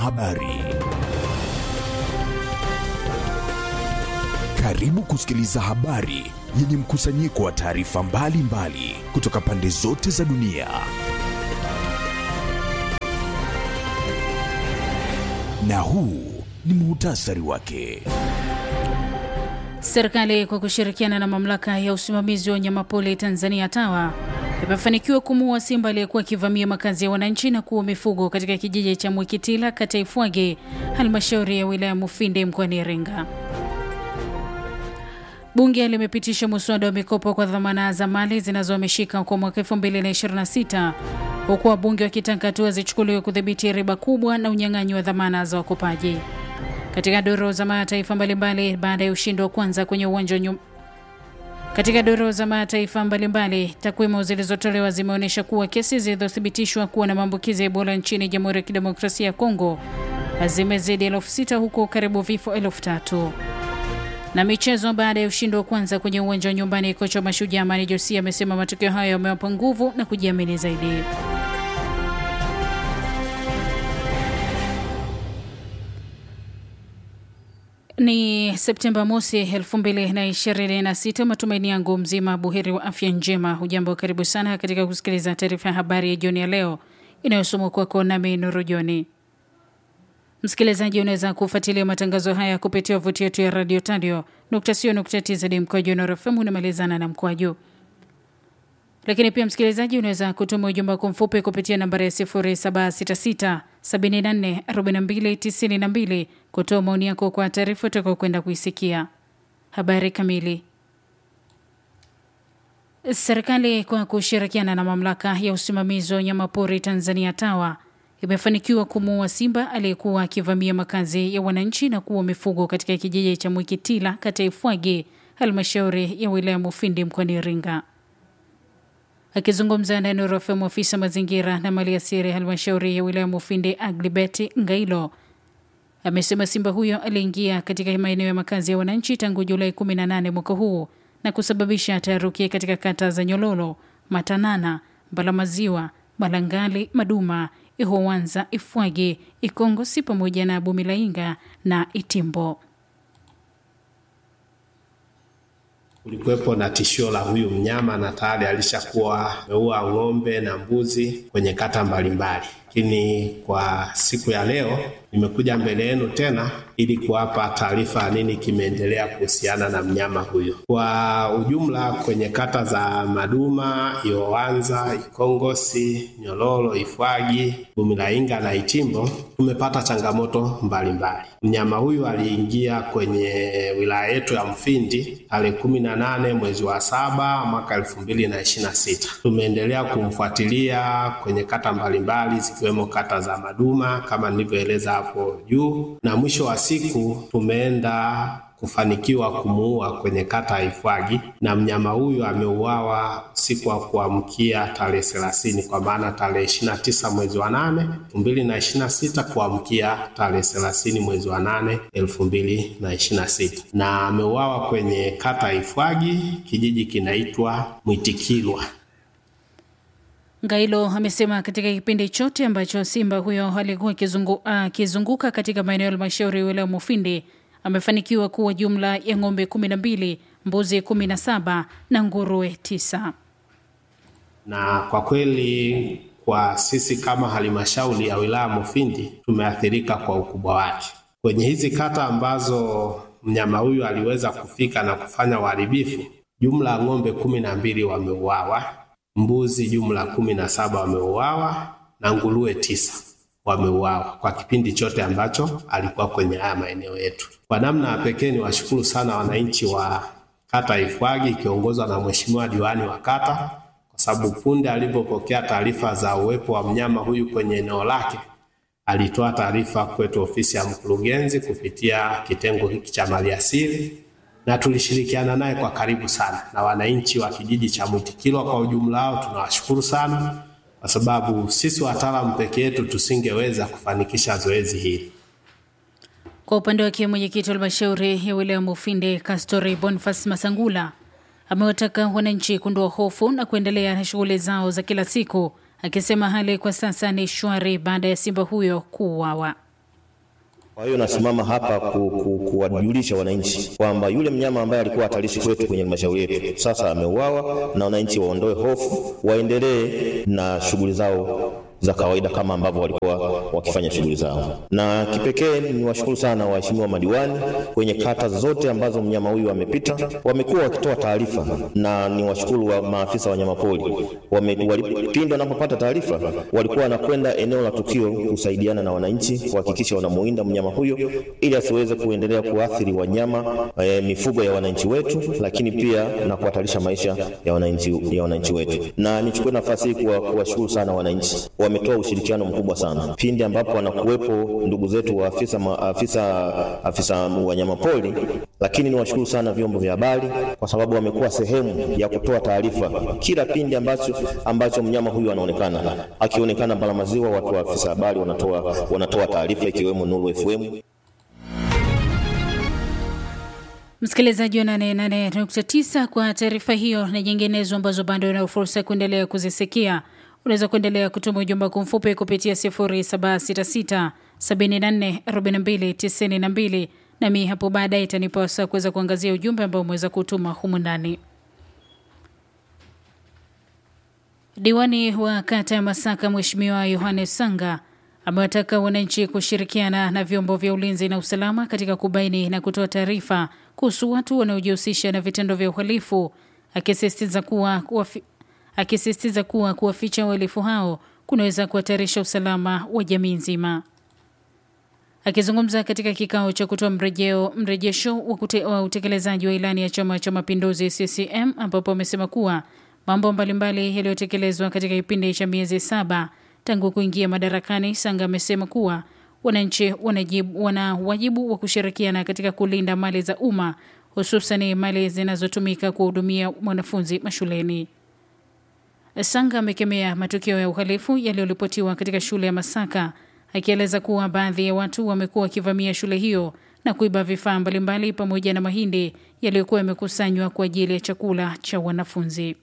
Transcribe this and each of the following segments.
Habari. Karibu kusikiliza habari yenye mkusanyiko wa taarifa mbalimbali kutoka pande zote za dunia. Na huu ni muhtasari wake. Serikali kwa kushirikiana na mamlaka ya usimamizi wa wanyamapori Tanzania TAWA imefanikiwa kumuua simba aliyekuwa akivamia makazi ya wananchi na kuua mifugo katika kijiji cha Mwikitila kata Ifwage, halmashauri ya wilaya Mufindi mkoani Iringa. Bunge limepitisha muswada wa mikopo kwa dhamana za mali zinazohamishika kwa mwaka 2026 huku wabunge wakitaka hatua zichukuliwe kudhibiti riba kubwa na unyang'anyi wa dhamana za wakopaji. Katika doro za mataifa mbalimbali baada ya ushindi wa kwanza kwenye uwanja nyum... katika doro za mataifa mbalimbali, takwimu zilizotolewa zimeonyesha kuwa kesi zilizothibitishwa kuwa na maambukizi ya Ebola nchini Jamhuri ya Kidemokrasia ya Kongo zimezidi elfu sita huku karibu vifo elfu tatu na michezo. Baada ya ushindi wa kwanza kwenye uwanja wa nyumbani, kocha wa Mashujaa Amani Josia amesema matokeo hayo yamewapa nguvu na kujiamini zaidi. Ni Septemba mosi 2026. Matumaini yangu mzima buheri wa afya njema. Hujambo, karibu sana katika kusikiliza taarifa ya habari ya jioni ya leo inayosomwa kwako nami Nuru Joni. Msikilizaji, unaweza kufuatilia matangazo haya kupitia wavuti yetu ya radio tadio nukta sio nukta tz mkwaju Nuru FM unamalizana na mkwaju lakini pia msikilizaji, unaweza kutuma ujumbe wako mfupi kupitia nambari ya 0766 74 42 92 kutoa maoni yako kwa taarifa utakao kwenda kuisikia. Habari kamili. Serikali kwa kushirikiana na mamlaka ya usimamizi wa wanyamapori Tanzania TAWA imefanikiwa kumuua simba aliyekuwa akivamia makazi ya wananchi na kuua mifugo katika kijiji cha Mwikitila kata Ifwage, halmashauri ya wilaya Mufindi mkoani Iringa. Akizungumza na Nuru FM, ofisa mazingira na maliasili halmashauri ya wilaya Mufindi Aglibeti Ngailo amesema simba huyo aliingia katika maeneo ya makazi ya wananchi tangu Julai 18 mwaka huu na kusababisha taharuki katika kata za Nyololo, Matanana, Mbalamaziwa, Malangali, Maduma, Ihowanza, Ifwage, Ikongosi pamoja na Bumilainga na Itimbo. Kulikuwepo na tishio la huyu mnyama na tayari alishakuwa ameua ng'ombe na mbuzi kwenye kata mbalimbali, lakini kwa siku ya leo nimekuja mbele yenu tena ili kuwapa taarifa nini kimeendelea kuhusiana na mnyama huyo. Kwa ujumla, kwenye kata za Maduma, Iowanza, Ikongosi, Nyololo, Ifwagi, Bumilainga na Itimbo tumepata changamoto mbalimbali. Mnyama huyu aliingia kwenye wilaya yetu ya Mfindi tarehe kumi na nane mwezi wa saba mwaka elfu mbili na ishirini na sita. Tumeendelea kumfuatilia kwenye kata mbalimbali zikiwemo kata za Maduma kama nilivyoeleza hapo juu, na mwisho wa siku tumeenda kufanikiwa kumuua kwenye kata ya Ifwagi, na mnyama huyu ameuawa siku wa kuamkia tarehe thelathini, kwa maana tarehe ishirini na tisa mwezi wa nane elfu mbili na ishirini na sita kuamkia tarehe thelathini mwezi wa nane elfu mbili na ishirini na sita, na ameuawa kwenye kata ya Ifwagi, kijiji kinaitwa Mwitikilwa. Ngailo amesema katika kipindi chote ambacho simba huyo alikuwa akizunguka uh, katika maeneo ya halmashauri ya wilaya Mufindi amefanikiwa kuwa jumla ya ng'ombe kumi na mbili, mbuzi kumi na saba na nguruwe tisa. Na kwa kweli kwa sisi kama halmashauri ya wilaya Mufindi tumeathirika kwa ukubwa wake kwenye hizi kata ambazo mnyama huyu aliweza kufika na kufanya uharibifu. Jumla ya ng'ombe kumi na mbili wameuawa mbuzi jumla kumi na saba wameuawa na nguruwe tisa wameuawa kwa kipindi chote ambacho alikuwa kwenye haya maeneo yetu. Kwa namna ya pekee, ni washukuru sana wananchi wa kata Ifwagi ikiongozwa na mheshimiwa diwani wa kata, kwa sababu punde alipopokea taarifa za uwepo wa mnyama huyu kwenye eneo lake alitoa taarifa kwetu ofisi ya mkurugenzi kupitia kitengo hiki cha maliasili na tulishirikiana naye kwa karibu sana, na wananchi wa kijiji cha Mwitikilwa kwa ujumla wao tunawashukuru sana, kwa sababu sisi wataalamu peke yetu tusingeweza kufanikisha zoezi hili. Kwa upande wake mwenyekiti wa halmashauri ya wilaya Mufindi Kastori Boniface Masangula amewataka wananchi kuondoa hofu na kuendelea na shughuli zao za kila siku, akisema hali kwa sasa ni shwari baada ya simba huyo kuuawa. Kwa hiyo nasimama hapa ku, ku, kuwajulisha wananchi kwamba yule mnyama ambaye alikuwa hatarishi kwetu kwenye halmashauri yetu sasa ameuawa, na wananchi waondoe hofu, waendelee na shughuli zao za kawaida kama ambavyo walikuwa wakifanya shughuli zao. Na kipekee ni washukuru sana waheshimiwa madiwani kwenye kata zote ambazo mnyama huyu amepita, wamekuwa wakitoa taarifa, na ni washukuru wa maafisa wa wanyamapori pindi wanapopata taarifa walikuwa wanakwenda eneo la tukio kusaidiana na wananchi kuhakikisha wanamuinda mnyama huyo ili asiweze kuendelea kuathiri wanyama e, mifugo ya wananchi wetu, lakini pia na kuhatarisha maisha ya wananchi, ya wananchi wetu. Na nichukue nafasi hii kuwashukuru sana wananchi wametoa ushirikiano mkubwa sana pindi ambapo wanakuwepo ndugu zetu wa afisa, ma, afisa, afisa wanyamapori, lakini niwashukuru sana vyombo vya habari kwa sababu wamekuwa sehemu ya kutoa taarifa kila pindi ambacho, ambacho mnyama huyu anaonekana. Akionekana Balamaziwa, watu wa afisa habari wanatoa, wanatoa taarifa ikiwemo Nuru FM. Msikilizaji wa 88.9 kwa taarifa hiyo na nyinginezo ambazo bado una fursa ya kuendelea kuzisikia unaweza kuendelea kutuma ujumbe wako mfupi kupitia 0766 74 42 92 nami hapo baadaye itanipa wasaa kuweza kuangazia ujumbe ambao umeweza kutuma humu ndani. Diwani wa kata ya Masaka Mheshimiwa Yohanes Sanga amewataka wananchi kushirikiana na vyombo vya ulinzi na usalama katika kubaini na kutoa taarifa kuhusu watu wanaojihusisha na vitendo vya uhalifu, akisisitiza kuwa kuwafi, akisisitiza kuwa kuwaficha wahalifu hao kunaweza kuhatarisha usalama wa jamii nzima. Akizungumza katika kikao cha kutoa mrejeo mrejesho wa, kute, wa utekelezaji wa ilani ya Chama cha Mapinduzi CCM ambapo amesema kuwa mambo mbalimbali yaliyotekelezwa katika kipindi cha miezi saba tangu kuingia madarakani. Sanga amesema kuwa wananchi wana wajibu wa kushirikiana katika kulinda mali za umma, hususan mali zinazotumika kuhudumia mwanafunzi mashuleni. Sanga amekemea matukio ya uhalifu yaliyoripotiwa katika shule ya Masaka, akieleza kuwa baadhi ya watu wamekuwa wakivamia shule hiyo na kuiba vifaa mbalimbali pamoja na mahindi yaliyokuwa yamekusanywa kwa ajili ya chakula cha wanafunzi.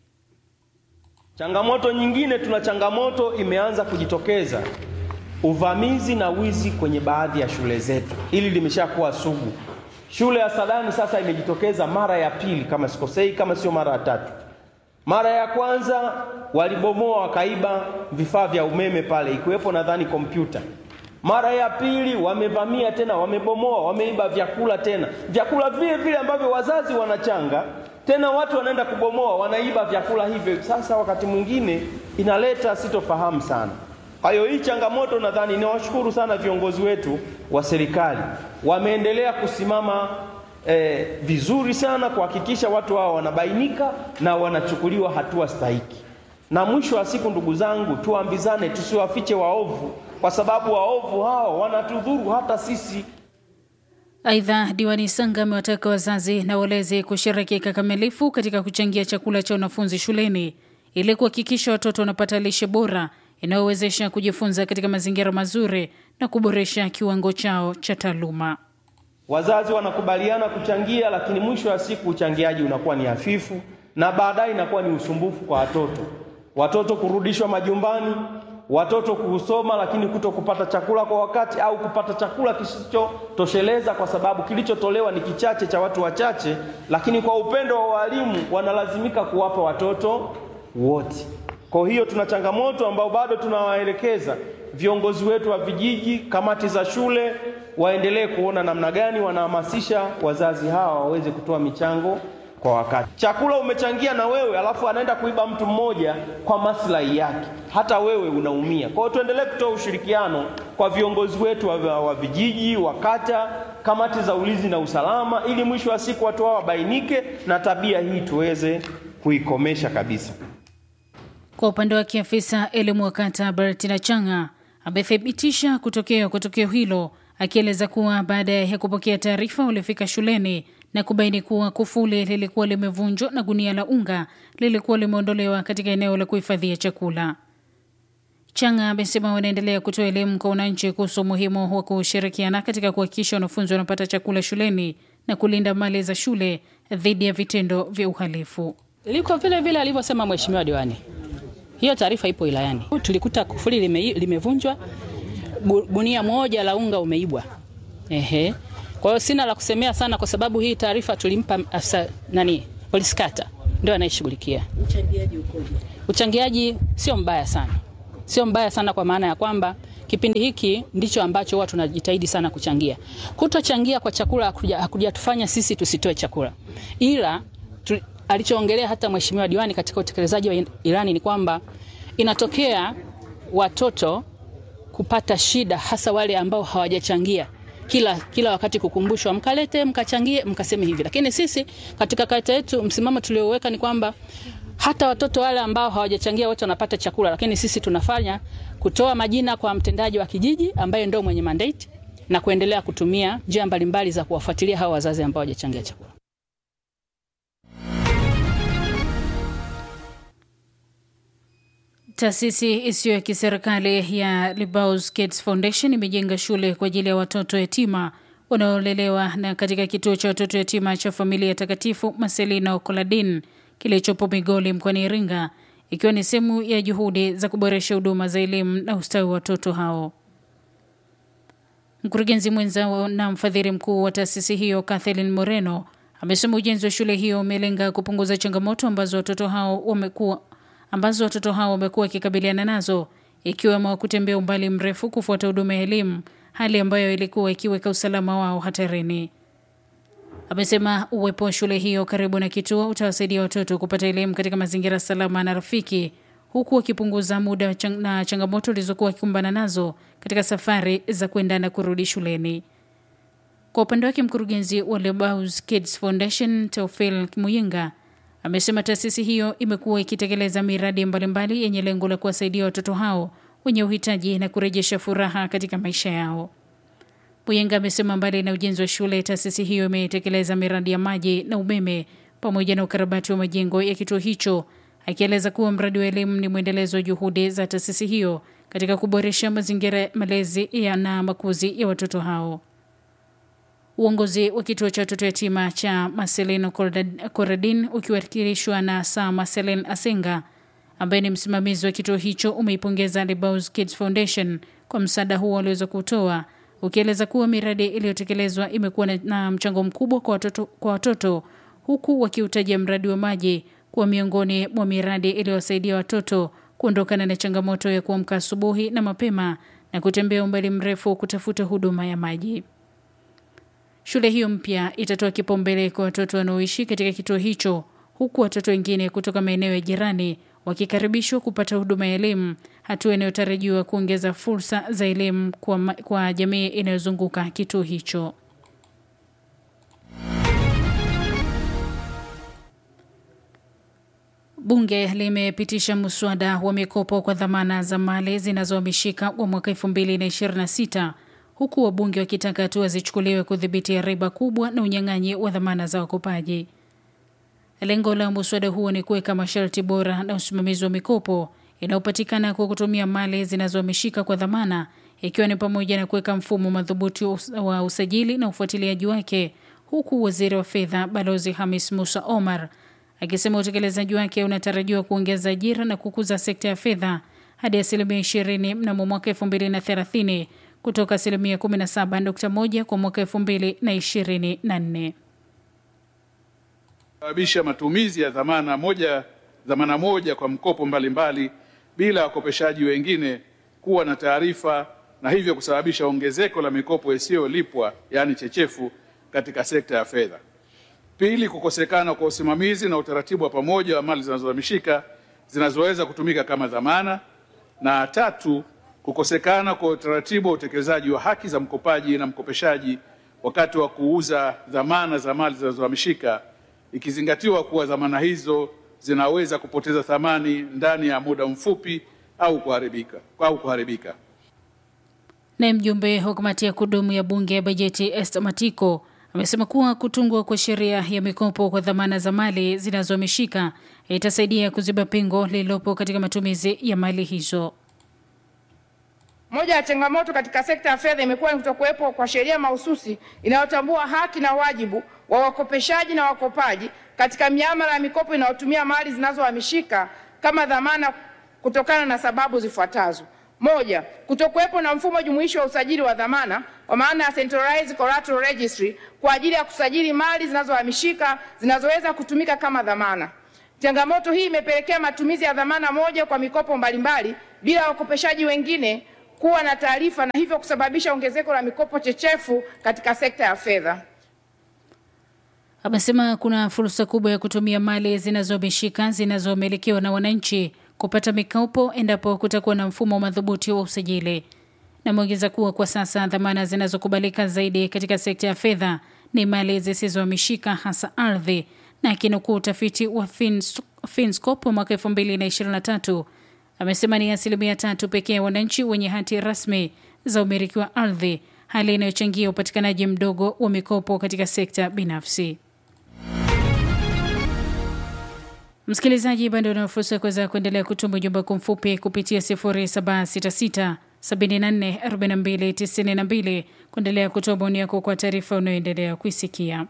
Changamoto nyingine, tuna changamoto imeanza kujitokeza, uvamizi na wizi kwenye baadhi ya shule zetu. Hili limeshakuwa sugu. Shule ya Sadani sasa imejitokeza mara ya pili, kama sikosei, kama sio mara ya tatu. Mara ya kwanza walibomoa wakaiba vifaa vya umeme pale, ikiwepo nadhani kompyuta. Mara ya pili wamevamia tena, wamebomoa, wameiba vyakula tena, vyakula vile vile ambavyo wazazi wanachanga tena watu wanaenda kubomoa, wanaiba vyakula hivyo. Sasa wakati mwingine inaleta sitofahamu sana. Kwa hiyo hii changamoto, nadhani niwashukuru sana viongozi wetu wa serikali, wameendelea kusimama eh, vizuri sana kuhakikisha watu hao wanabainika na wanachukuliwa hatua stahiki. Na mwisho wa siku, ndugu zangu, tuambizane, tusiwafiche waovu, kwa sababu waovu hao wanatudhuru hata sisi. Aidha, diwani Sanga amewataka wazazi na walezi kushiriki kikamilifu katika kuchangia chakula cha wanafunzi shuleni ili kuhakikisha watoto wanapata lishe bora inayowezesha kujifunza katika mazingira mazuri na kuboresha kiwango chao cha taaluma. Wazazi wanakubaliana kuchangia, lakini mwisho wa siku uchangiaji unakuwa ni hafifu na baadaye inakuwa ni usumbufu kwa watoto, watoto kurudishwa majumbani watoto kusoma lakini kuto kupata chakula kwa wakati au kupata chakula kisichotosheleza, kwa sababu kilichotolewa ni kichache cha watu wachache, lakini kwa upendo wa walimu wanalazimika kuwapa watoto wote. Kwa hiyo tuna changamoto ambao bado tunawaelekeza viongozi wetu wa vijiji, kamati za shule waendelee kuona namna gani wanahamasisha wazazi hawa waweze kutoa michango kwa wakati. Chakula umechangia na wewe, alafu anaenda kuiba mtu mmoja kwa maslahi yake, hata wewe unaumia. Kwa hiyo tuendelee kutoa ushirikiano kwa viongozi wetu wa, wa vijiji, wa kata, kamati za ulinzi na usalama, ili mwisho wa siku watu hao wabainike na tabia hii tuweze kuikomesha kabisa. Kwa upande wake, afisa elimu wa kata Bertina Changa amethibitisha kutokea kwa tukio hilo, akieleza kuwa baada ya kupokea taarifa walifika shuleni na kubaini kuwa kufuli lilikuwa limevunjwa na gunia la unga lilikuwa limeondolewa katika eneo la kuhifadhia chakula. Changa amesema wanaendelea kutoa elimu kwa wananchi kuhusu umuhimu wa kushirikiana katika kuhakikisha wanafunzi wanapata chakula shuleni na kulinda mali za shule dhidi ya vitendo vya uhalifu. Liko vile vile alivyosema mheshimiwa diwani, hiyo taarifa ipo wilayani. Tulikuta kufuli lime, limevunjwa, gunia moja la unga umeibwa Ehe. Kwa hiyo sina la kusemea sana, kwa sababu hii taarifa tulimpa afisa nani, polisi kata, ndio anayeshughulikia. Uchangiaji sio mbaya sana, sio mbaya sana kwa maana ya kwamba kipindi hiki ndicho ambacho huwa tunajitahidi sana kuchangia. Kutochangia kwa chakula hakuja- hakujatufanya sisi tusitoe chakula, ila tu, alichoongelea hata mheshimiwa diwani katika utekelezaji wa ilani ni kwamba inatokea watoto kupata shida, hasa wale ambao hawajachangia kila, kila wakati kukumbushwa, mkalete mkachangie, mkaseme hivi. Lakini sisi katika kata yetu msimamo tulioweka ni kwamba hata watoto wale ambao hawajachangia wote wanapata chakula, lakini sisi tunafanya kutoa majina kwa mtendaji wa kijiji ambaye ndio mwenye mandate na kuendelea kutumia njia mbalimbali za kuwafuatilia hao wazazi ambao hawajachangia chakula. Taasisi isiyo ya kiserikali ya Libaus Kids Foundation imejenga shule kwa ajili ya watoto yatima wanaolelewa na katika kituo cha watoto yatima cha familia takatifu Marcelina Okoladin kilichopo Migoli mkoani Iringa, ikiwa ni sehemu ya juhudi za kuboresha huduma za elimu na ustawi wa watoto hao. Mkurugenzi mwenza na mfadhili mkuu wa taasisi hiyo Kathleen Moreno amesema ujenzi wa shule hiyo umelenga kupunguza changamoto ambazo watoto hao wamekuwa ambazo watoto hao wamekuwa wakikabiliana nazo ikiwemo kutembea umbali mrefu kufuata huduma ya elimu, hali ambayo ilikuwa ikiweka usalama wao hatarini. Amesema uwepo wa shule hiyo karibu na kituo utawasaidia watoto kupata elimu katika mazingira salama na rafiki, huku wakipunguza muda chang na changamoto walizokuwa wakikumbana nazo katika safari za kwenda na kurudi shuleni. Kwa upande wake, mkurugenzi wa Lebaus Kids Foundation Teofil Muyinga amesema taasisi hiyo imekuwa ikitekeleza miradi mbalimbali yenye lengo la kuwasaidia watoto hao wenye uhitaji na kurejesha furaha katika maisha yao. Muyenga amesema mbali na ujenzi wa shule, taasisi hiyo imetekeleza miradi ya maji na umeme pamoja na ukarabati wa majengo ya kituo hicho, akieleza kuwa mradi wa elimu ni mwendelezo wa juhudi za taasisi hiyo katika kuboresha mazingira ya malezi ya na makuzi ya watoto hao. Uongozi wa kituo cha watoto yatima cha Marcelino Coradin ukiwakilishwa na Saa Marcelin Asenga ambaye ni msimamizi wa kituo hicho umeipongeza Lebaus Kids Foundation kwa msaada huo walioweza kutoa, ukieleza kuwa miradi iliyotekelezwa imekuwa na, na mchango mkubwa kwa watoto, kwa watoto huku wakiutaja mradi wa maji kuwa miongoni mwa miradi iliyowasaidia watoto kuondokana na changamoto ya kuamka asubuhi na mapema na kutembea umbali mrefu kutafuta huduma ya maji. Shule hiyo mpya itatoa kipaumbele kwa watoto wanaoishi katika kituo hicho, huku watoto wengine kutoka maeneo ya jirani wakikaribishwa kupata huduma ya elimu, hatua inayotarajiwa kuongeza fursa za elimu kwa, ma- kwa jamii inayozunguka kituo hicho. Bunge limepitisha mswada wa mikopo kwa dhamana za mali zinazohamishika wa mwaka 2026 huku wabunge wakitaka hatua zichukuliwe kudhibiti riba kubwa na unyang'anyi wa dhamana za wakopaji. Lengo la muswada huo ni kuweka masharti bora na usimamizi wa mikopo inayopatikana kwa kutumia mali zinazohamishika kwa dhamana, ikiwa ni pamoja na kuweka mfumo madhubuti wa us- wa usajili na ufuatiliaji wake, huku waziri wa fedha Balozi Hamis Musa Omar akisema utekelezaji wake unatarajiwa kuongeza ajira na kukuza sekta ya fedha hadi asilimia 20 mnamo mwaka 2030 kutoka asilimia 17.1 kwa mwaka 2024. sababisha matumizi ya dhamana moja, dhamana moja kwa mkopo mbalimbali mbali, bila wakopeshaji wengine kuwa na taarifa na hivyo kusababisha ongezeko la mikopo isiyolipwa yaani chechefu katika sekta ya fedha. Pili, kukosekana kwa usimamizi na utaratibu wa pamoja wa mali zinazohamishika zinazoweza kutumika kama dhamana, na tatu, kukosekana kwa utaratibu wa utekelezaji wa haki za mkopaji na mkopeshaji wakati wa kuuza dhamana za mali zinazohamishika, ikizingatiwa kuwa dhamana hizo zinaweza kupoteza thamani ndani ya muda mfupi au kuharibika, au kuharibika. Naye mjumbe wa kamati ya kudumu ya bunge ya bajeti Esther Matiko amesema kuwa kutungwa kwa sheria ya mikopo kwa dhamana za mali zinazohamishika itasaidia kuziba pengo lililopo katika matumizi ya mali hizo. Moja ya changamoto katika sekta ya fedha imekuwa ni kutokuwepo kwa sheria mahususi inayotambua haki na wajibu wa wakopeshaji na wakopaji katika miamala ya mikopo inayotumia mali zinazohamishika kama dhamana kutokana na sababu zifuatazo. Moja, kutokuwepo na mfumo jumuishi wa usajili wa dhamana kwa maana ya Centralized Collateral Registry kwa ajili ya kusajili mali zinazohamishika zinazoweza kutumika kama dhamana. Changamoto hii imepelekea matumizi ya dhamana moja kwa mikopo mbalimbali bila wakopeshaji wengine kuwa na taarifa na hivyo kusababisha ongezeko la mikopo chechefu katika sekta ya fedha. Amesema kuna fursa kubwa ya kutumia mali zinazomishika zinazomilikiwa na wananchi kupata mikopo endapo kutakuwa na mfumo madhubuti wa usajili. Nameongeza kuwa kwa sasa dhamana zinazokubalika zaidi katika sekta ya fedha ni mali zisizohamishika hasa ardhi, na akinukuu utafiti wa Fins, Finscope mwaka 2023 amesema ni asilimia tatu pekee ya wananchi wenye hati rasmi za umiliki wa ardhi, hali inayochangia upatikanaji mdogo wa mikopo katika sekta binafsi. Msikilizaji, bado una fursa ya kuweza kuendelea kutuma ujumbe wako mfupi kupitia 0766 74 42 92 kuendelea kutoa maoni yako kwa taarifa unayoendelea kuisikia.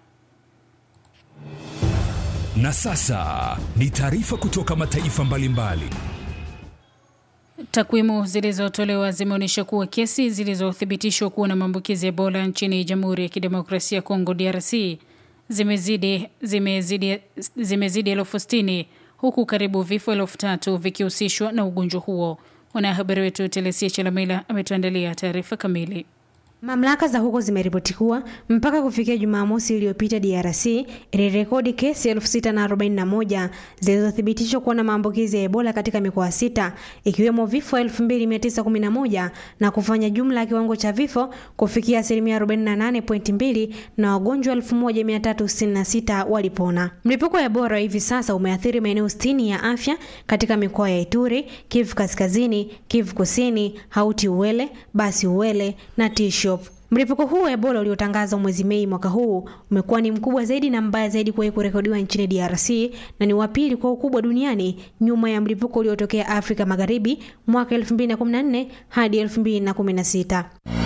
Na sasa ni taarifa kutoka mataifa mbalimbali. Takwimu zilizotolewa zimeonyesha kuwa kesi zilizothibitishwa kuwa na maambukizi ya Ebola nchini Jamhuri ya Kidemokrasia ya Kongo DRC zimezidi zimezidi zimezidi elfu sitini huku karibu vifo elfu tatu vikihusishwa na ugonjwa huo. Mwanahabari wetu Telesia Chalamila ametuandalia taarifa kamili. Mamlaka za huko zimeripoti kuwa mpaka kufikia Jumamosi iliyopita DRC ilirekodi kesi 6041 zilizothibitishwa kuwa na maambukizi ya Ebola katika mikoa sita ikiwemo vifo 2911 na kufanya jumla ya kiwango cha vifo kufikia asilimia 48.2 na wagonjwa 1366 walipona. Mlipuko wa Ebola hivi sasa umeathiri maeneo 60 ya afya katika mikoa ya Ituri, Kivu Kaskazini, Kivu Kusini, Hauti Uwele, Basi Uwele na Tisho Mlipuko huu wa Ebola uliotangazwa mwezi Mei mwaka huu umekuwa ni mkubwa zaidi na mbaya zaidi kuwahi kurekodiwa nchini DRC na ni wa pili kwa ukubwa duniani nyuma ya mlipuko uliotokea Afrika Magharibi mwaka 2014 hadi 2016.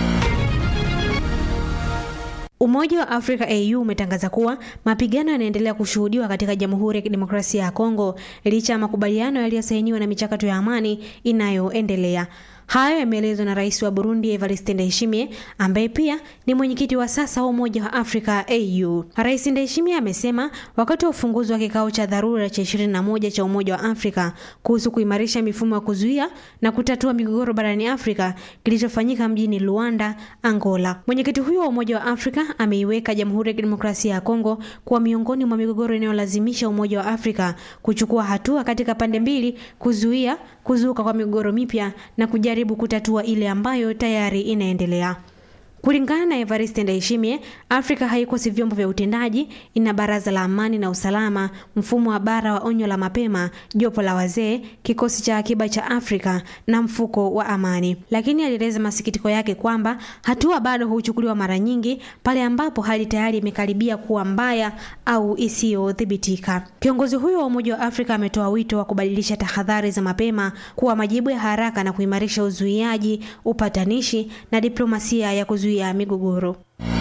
Umoja wa Afrika AU umetangaza kuwa mapigano yanaendelea kushuhudiwa katika Jamhuri ya Kidemokrasia ya Kongo licha ya makubaliano yaliyosainiwa na michakato ya amani inayoendelea. Hayo yameelezwa na rais wa Burundi Evariste Ndayishimiye ambaye pia ni mwenyekiti wa sasa wa Umoja wa Afrika AU. Rais Ndayishimiye amesema wakati wa ufunguzi wa kikao cha dharura cha 21 cha Umoja wa Afrika kuhusu kuimarisha mifumo ya kuzuia na kutatua migogoro barani Afrika kilichofanyika mjini Luanda, Angola. Mwenyekiti huyo wa Umoja wa Afrika ameiweka Jamhuri ya Kidemokrasia ya Kongo kuwa miongoni mwa migogoro inayolazimisha Umoja wa Afrika kuchukua hatua katika pande mbili kuzuia kuzuka kwa migogoro mipya na kujaribu kutatua ile ambayo tayari inaendelea. Kulingana na Evariste Ndayishimiye, Afrika haikosi vyombo vya utendaji. Ina baraza la amani na usalama, mfumo wa bara wa onyo la mapema, jopo la wazee, kikosi cha akiba cha Afrika na mfuko wa amani. Lakini alieleza masikitiko yake kwamba hatua bado huchukuliwa mara nyingi pale ambapo hali tayari imekaribia kuwa mbaya au isiyodhibitika. Kiongozi huyo wa Umoja wa Afrika ametoa wito wa kubadilisha tahadhari za mapema kuwa majibu ya haraka na kuimarisha uzuiaji, upatanishi na diplomasia ya kuzuia ya migogoro.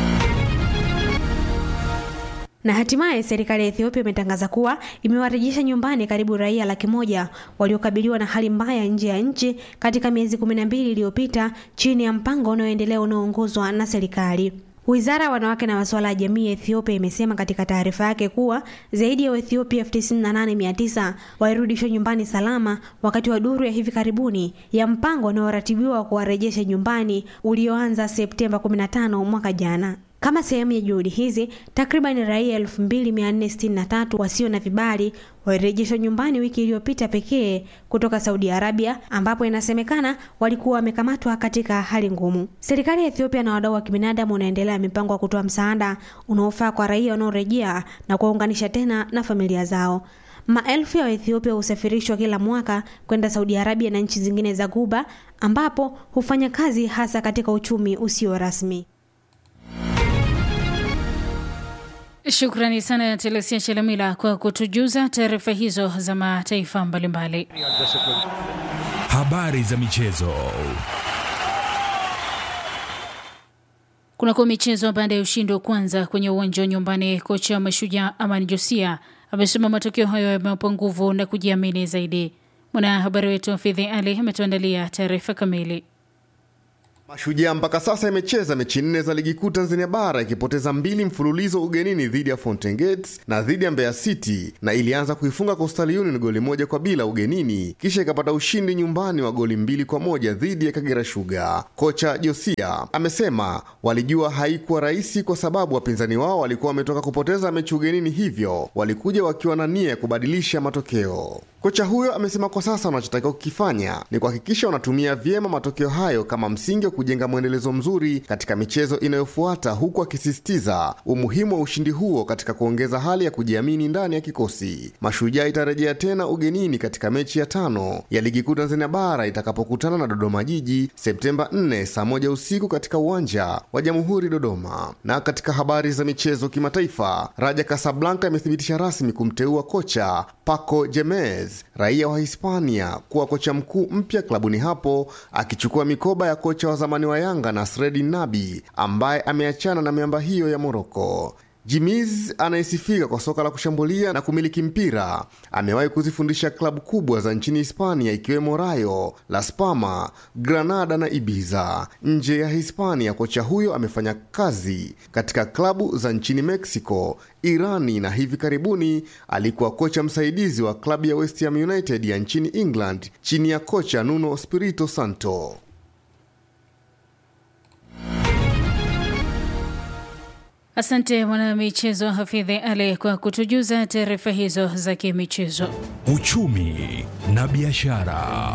Na hatimaye serikali ya Ethiopia imetangaza kuwa imewarejesha nyumbani karibu raia laki moja waliokabiliwa na hali mbaya nje ya nchi katika miezi kumi na mbili iliyopita chini ya mpango unaoendelea unaoongozwa na serikali. Wizara ya wanawake na masuala ya jamii ya Ethiopia imesema katika taarifa yake kuwa zaidi ya Waethiopia elfu tisini na nane mia tisa walirudishwa nyumbani salama wakati wa duru ya hivi karibuni ya mpango unaoratibiwa wa kuwarejesha nyumbani ulioanza Septemba 15 mwaka jana. Kama sehemu ya juhudi hizi, takriban raia 2463 wasio na vibali walirejeshwa nyumbani wiki iliyopita pekee kutoka Saudi Arabia, ambapo inasemekana walikuwa wamekamatwa katika hali ngumu. Serikali ya Ethiopia na wadau wa kibinadamu wanaendelea mipango ya kutoa msaada unaofaa kwa raia wanaorejea na kuwaunganisha tena na familia zao. Maelfu ya Waethiopia husafirishwa kila mwaka kwenda Saudi Arabia na nchi zingine za Ghuba, ambapo hufanya kazi hasa katika uchumi usio rasmi. Shukrani sana ya Telesia Chelamila kwa kutujuza taarifa hizo za mataifa mbalimbali. Habari za michezo. Kunako michezo, baada ya ushindi wa kwanza kwenye uwanja wa nyumbani, kocha wa Mashujaa Amani Josia amesema matokeo hayo yamewapa nguvu na kujiamini zaidi. Mwanahabari wetu Fidhi Ali ametuandalia taarifa kamili. Mashujaa mpaka sasa imecheza mechi nne za ligi kuu Tanzania bara ikipoteza mbili mfululizo ugenini dhidi ya Fountain Gates na dhidi ya Mbeya City, na ilianza kuifunga Coastal Union goli moja kwa bila ugenini, kisha ikapata ushindi nyumbani wa goli mbili kwa moja dhidi ya Kagera Sugar. Kocha Josia amesema walijua haikuwa rahisi kwa sababu wapinzani wao walikuwa wametoka kupoteza mechi ugenini, hivyo walikuja wakiwa na nia ya kubadilisha matokeo. Kocha huyo amesema kwa sasa wanachotakiwa kukifanya ni kuhakikisha wanatumia vyema matokeo hayo kama msingi wa kujenga mwendelezo mzuri katika michezo inayofuata, huku akisisitiza umuhimu wa ushindi huo katika kuongeza hali ya kujiamini ndani ya kikosi. Mashujaa itarejea tena ugenini katika mechi ya tano ya ligi kuu Tanzania bara itakapokutana na Dodoma Jiji Septemba 4 saa moja usiku katika uwanja wa Jamhuri Dodoma. Na katika habari za michezo kimataifa, Raja Casablanca imethibitisha rasmi kumteua kocha Paco Gemez raia wa Hispania kuwa kocha mkuu mpya klabuni hapo akichukua mikoba ya kocha wa zamani wa Yanga Nasreddin Nabi ambaye ameachana na miamba hiyo ya Moroko. Jimiz anayesifika kwa soka la kushambulia na kumiliki mpira amewahi kuzifundisha klabu kubwa za nchini Hispania ikiwemo Rayo, Las Palmas, Granada na Ibiza. Nje ya Hispania, kocha huyo amefanya kazi katika klabu za nchini Mexico, Irani na hivi karibuni alikuwa kocha msaidizi wa klabu ya West Ham United ya nchini England chini ya kocha Nuno Espirito Santo. Asante mwanamichezo Hafidhi Ali kwa kutujuza taarifa hizo za kimichezo. Uchumi na biashara.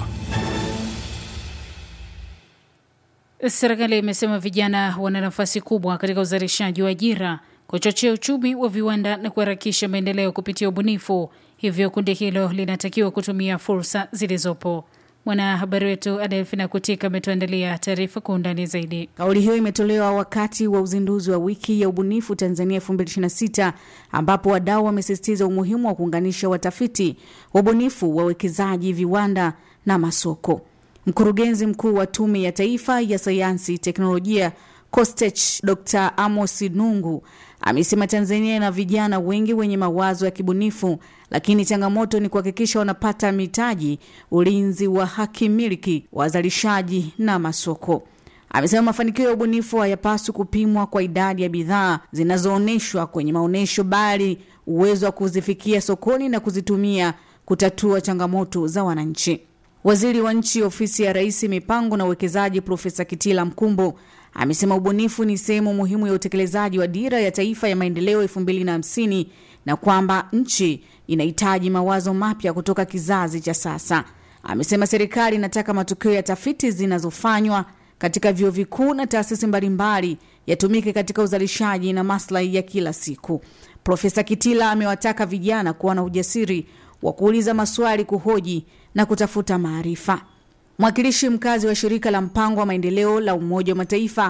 Serikali imesema vijana wana nafasi kubwa katika uzalishaji wa ajira, kuchochea uchumi wa viwanda na kuharakisha maendeleo kupitia ubunifu. Hivyo kundi hilo linatakiwa kutumia fursa zilizopo. Mwanahabari wetu Adelfina Kutika ametuandalia taarifa kwa undani zaidi. Kauli hiyo imetolewa wakati wa uzinduzi wa wiki ya ubunifu Tanzania 2026 ambapo wadau wamesisitiza umuhimu wa kuunganisha watafiti, wabunifu, wawekezaji, viwanda na masoko. Mkurugenzi mkuu wa Tume ya Taifa ya Sayansi, Teknolojia COSTECH Dr. Amos Nungu amesema Tanzania ina vijana wengi wenye mawazo ya kibunifu, lakini changamoto ni kuhakikisha wanapata mitaji, ulinzi wa haki miliki, wazalishaji na masoko. Amesema mafanikio ya ubunifu hayapaswi kupimwa kwa idadi ya bidhaa zinazoonyeshwa kwenye maonyesho, bali uwezo wa kuzifikia sokoni na kuzitumia kutatua changamoto za wananchi. Waziri wa Nchi, Ofisi ya Rais, Mipango na Uwekezaji, Profesa Kitila Mkumbo amesema ubunifu ni sehemu muhimu ya utekelezaji wa Dira ya Taifa ya Maendeleo 2050 na kwamba nchi inahitaji mawazo mapya kutoka kizazi cha sasa. Amesema serikali inataka matokeo ya tafiti zinazofanywa katika vyuo vikuu na taasisi mbalimbali yatumike katika uzalishaji na maslahi ya kila siku. Profesa Kitila amewataka vijana kuwa na ujasiri wa kuuliza maswali, kuhoji na kutafuta maarifa. Mwakilishi mkazi wa shirika la mpango wa maendeleo la Umoja wa Mataifa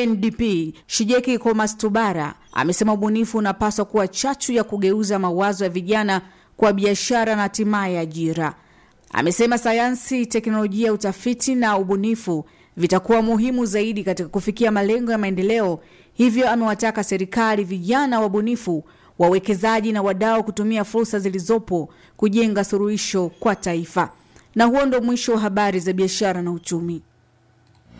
UNDP Shijeki Komastubara amesema ubunifu unapaswa kuwa chachu ya kugeuza mawazo ya vijana kwa biashara na hatimaye ajira. Amesema sayansi, teknolojia, utafiti na ubunifu vitakuwa muhimu zaidi katika kufikia malengo ya maendeleo. Hivyo amewataka serikali, vijana wabunifu, wawekezaji na wadau kutumia fursa zilizopo kujenga suluhisho kwa taifa. Na huo ndo mwisho wa habari za biashara na uchumi.